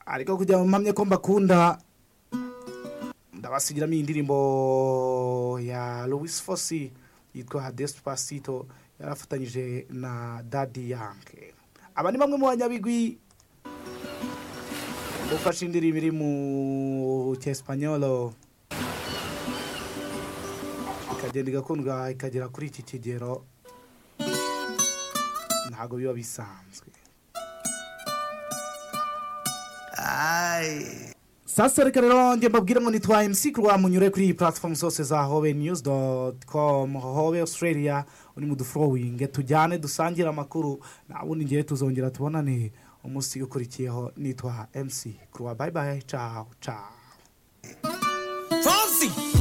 ariko kugira ngo mpamye ko mbakunda ndabasugiramo iyi ndirimbo ya Louis Fosi yitwa Despacito yarafatanyije na Daddy Yankee aba ni bamwe mu banyabigwi ufashe indirimbo iri mu cyesipanyolo ikagenda igakundwa ikagera kuri iki kigero ntabwo biba bisanzwe sasa reka rero njye mbabwire ngo nitwa MC Kurwa munyure kuri iyi platform zose za Hobe News com Hobe Australia uri mu dufollowing tujyane dusangire amakuru na bundi ngiye tuzongera tubonane umunsi ukurikiyeho nitwa MC Kurwa bye bye ciao ciao Fonsi